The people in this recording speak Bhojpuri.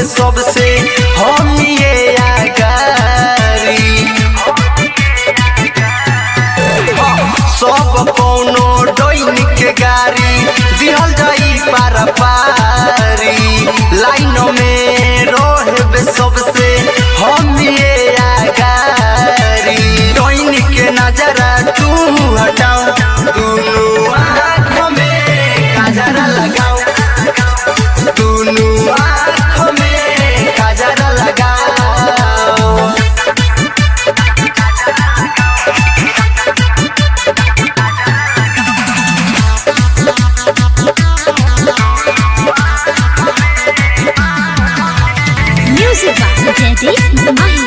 सबसे हम ये आगारी सब कौनो डोइन के गाड़ी दिहल जाई पारा पारी लाइन में रोहबे सबसे हम ये आगारी डोइन के नजरा तू हटाओ दुनू आँख में काजरा लगाओ दुनू आँख में काजरा लगाओ Music by Jaideep Mahi.